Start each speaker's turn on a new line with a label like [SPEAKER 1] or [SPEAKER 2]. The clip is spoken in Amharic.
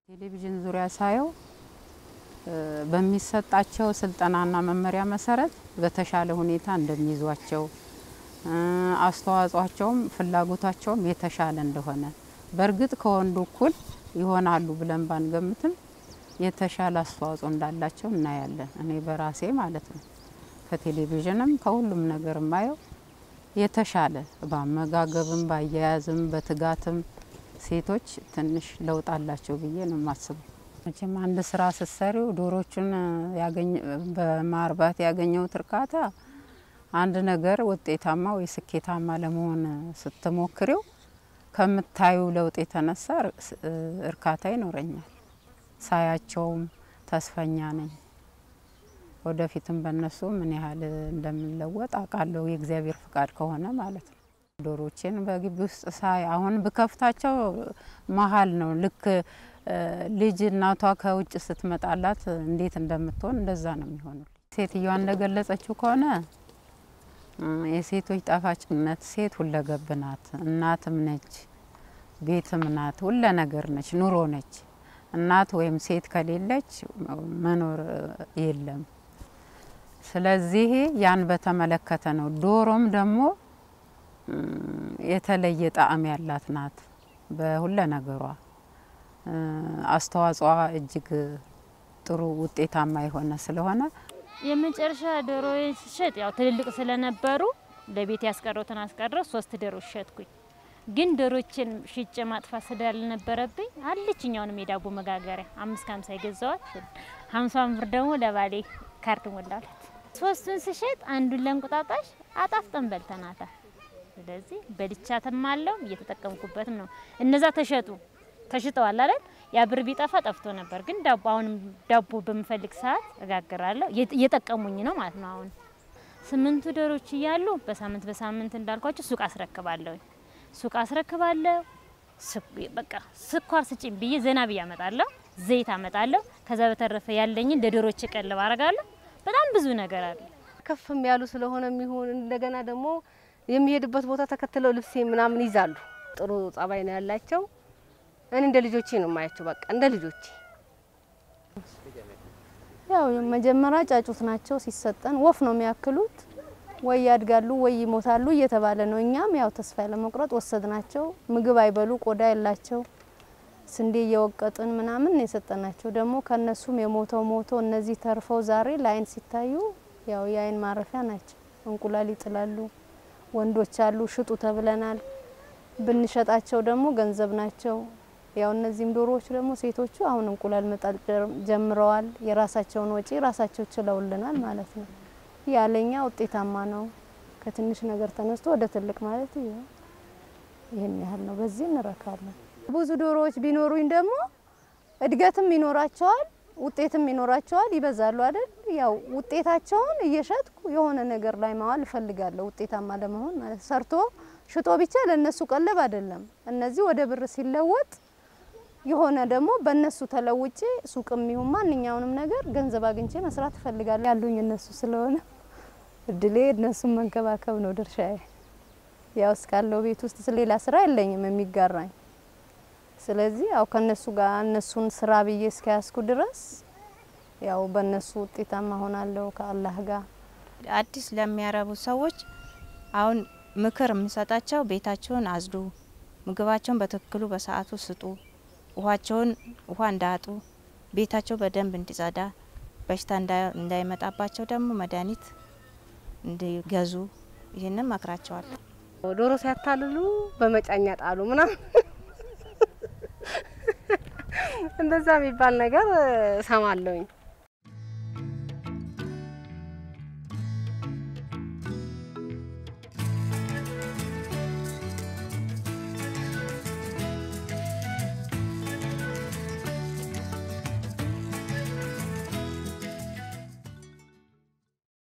[SPEAKER 1] ቴሌቪዥን ዙሪያ ሳየው በሚሰጣቸው ስልጠናና መመሪያ መሰረት በተሻለ ሁኔታ እንደሚይዟቸው አስተዋጽኦቸውም ፍላጎታቸውም የተሻለ እንደሆነ በእርግጥ ከወንዱ እኩል ይሆናሉ ብለን ባንገምትም የተሻለ አስተዋጽኦ እንዳላቸው እናያለን። እኔ በራሴ ማለት ነው። ከቴሌቪዥንም ከሁሉም ነገር የማየው የተሻለ በአመጋገብም፣ በአያያዝም፣ በትጋትም ሴቶች ትንሽ ለውጥ አላቸው ብዬ ነው የማስበው። መቼም አንድ ስራ ስትሰሪው ዶሮቹን በማርባት ያገኘሁት እርካታ አንድ ነገር ውጤታማ ወይ ስኬታማ ለመሆን ስትሞክሪው ከምታዩ ለውጥ የተነሳ እርካታ ይኖረኛል። ሳያቸውም ተስፈኛ ነኝ። ወደፊትም በእነሱ ምን ያህል እንደምንለወጥ አውቃለሁ፣ የእግዚአብሔር ፍቃድ ከሆነ ማለት ነው። ዶሮቼን በግቢ ውስጥ ሳይ አሁን ብከፍታቸው መሀል ነው ልክ ልጅ እናቷ ከውጭ ስትመጣላት እንዴት እንደምትሆን እንደዛ ነው የሚሆኑ። ሴትዮዋ እንደገለጸችው ከሆነ የሴቶች ጣፋጭነት ሴት ሁለገብ ናት። እናትም ነች፣ ቤትም ናት፣ ሁለ ነገር ነች፣ ኑሮ ነች። እናት ወይም ሴት ከሌለች መኖር የለም። ስለዚህ ያን በተመለከተ ነው። ዶሮም ደግሞ የተለየ ጣዕም ያላት ናት። በሁለ ነገሯ አስተዋጽኦ እጅግ ጥሩ ውጤታማ የሆነ ስለሆነ
[SPEAKER 2] የመጨረሻ ዶሮዬን ስሸጥ ያው ትልልቅ ስለነበሩ ለቤት ያስቀረውትን አስቀረው ሶስት ዶሮ ሸጥኩኝ። ግን ዶሮችን ሽጬ ማጥፋት ስላልነበረብኝ አለችኛውንም የዳቦ መጋገሪያ አምስት ከሀምሳ የገዛዋት ሀምሳን ብር ደግሞ ለባሌ ካርድ ሞላለት። ሶስቱን ስሸጥ አንዱን ለእንቁጣጣሽ አጣፍጠን በልተናታል። ስለዚህ በልቻትም አለው እየተጠቀምኩበትም ነው። እነዛ ተሸጡ ተሽጠዋል አይደል? ያ ብር ቢጠፋ ጠፍቶ ነበር። ግን ዳቦ አሁንም ዳቦ በምፈልግ ሰዓት እጋግራለሁ። እየጠቀሙኝ ነው ማለት ነው። አሁን ስምንቱ ዶሮች እያሉ በሳምንት በሳምንት እንዳልኳቸው ሱቅ አስረክባለሁ። ሱቅ አስረክባለሁ። በቃ ስኳር ስጭኝ ብዬ ዘና ብዬ አመጣለሁ። ዘይት አመጣለሁ። ከዛ በተረፈ ያለኝን ለዶሮች ቀለብ አረጋለሁ። በጣም ብዙ ነገር አለ።
[SPEAKER 3] ከፍም ያሉ ስለሆነ የሚሆን እንደገና ደግሞ የሚሄድበት ቦታ ተከትለው ልብሴ ምናምን ይዛሉ። ጥሩ ጸባይ ነው ያላቸው። እኔ እንደ ልጆቼ ነው የማያቸው። በቃ እንደ ልጆቼ
[SPEAKER 4] ያው መጀመሪያ ጫጩት ናቸው ሲሰጠን ወፍ ነው የሚያክሉት፣ ወይ ያድጋሉ ወይ ይሞታሉ እየተባለ ነው። እኛም ያው ተስፋ ለመቁረጥ ወሰድናቸው። ምግብ አይበሉ፣ ቆዳ የላቸው፣ ስንዴ እየወቀጥን ምናምን ነው የሰጠናቸው። ደግሞ ከነሱም የሞተው ሞቶ እነዚህ ተርፈው ዛሬ ለአይን ሲታዩ ያው የአይን ማረፊያ ናቸው። እንቁላል ይጥላሉ። ወንዶች አሉ፣ ሽጡ ተብለናል። ብንሸጣቸው ደግሞ ገንዘብ ናቸው። ያው እነዚህም ዶሮዎች ደግሞ ሴቶቹ አሁን እንቁላል መጣል ጀምረዋል። የራሳቸውን ወጪ ራሳቸው ችለውልናል ማለት ነው። ያለኛ ውጤታማ ነው። ከትንሽ ነገር ተነስቶ ወደ ትልቅ ማለት ይህን ያህል ነው። በዚህ እንረካለን። ብዙ ዶሮዎች ቢኖሩኝ ደግሞ እድገትም ይኖራቸዋል፣ ውጤትም ይኖራቸዋል። ይበዛሉ አይደል? ያው ውጤታቸውን እየሸጥኩ የሆነ ነገር ላይ ማዋል እፈልጋለሁ፣ ውጤታማ ለመሆን ማለት ሰርቶ ሽጦ ብቻ ለነሱ ቀለብ አይደለም። እነዚህ ወደ ብር ሲለወጥ የሆነ ደግሞ በእነሱ ተለውጬ ሱቅም ይሁን ማንኛውንም ነገር ገንዘብ አግኝቼ መስራት እፈልጋለሁ። ያሉኝ እነሱ ስለሆነ እድሌ እነሱን መንከባከብ ነው ድርሻዬ። ያው እስካለው ቤት ውስጥ ሌላ ስራ የለኝም የሚጋራኝ። ስለዚህ ያው ከነሱ ጋር እነሱን ስራ ብዬ እስከያዝኩ ድረስ ያው በእነሱ ውጤታማ ሆናለሁ ከአላህ ጋር።
[SPEAKER 5] አዲስ ለሚያረቡ ሰዎች አሁን ምክር የምሰጣቸው ቤታቸውን አጽዱ፣ ምግባቸውን በትክክሉ በሰዓቱ ስጡ፣ ውሃቸውን ውሃ እንዳያጡ፣ ቤታቸው በደንብ እንዲጸዳ፣ በሽታ እንዳይመጣባቸው ደግሞ መድኃኒት እንዲገዙ ይህንን መክራቸዋለሁ።
[SPEAKER 3] ዶሮ ሲያታልሉ በመጫኛ ጣሉ ምናምን እንደዛ የሚባል ነገር እሰማለሁኝ።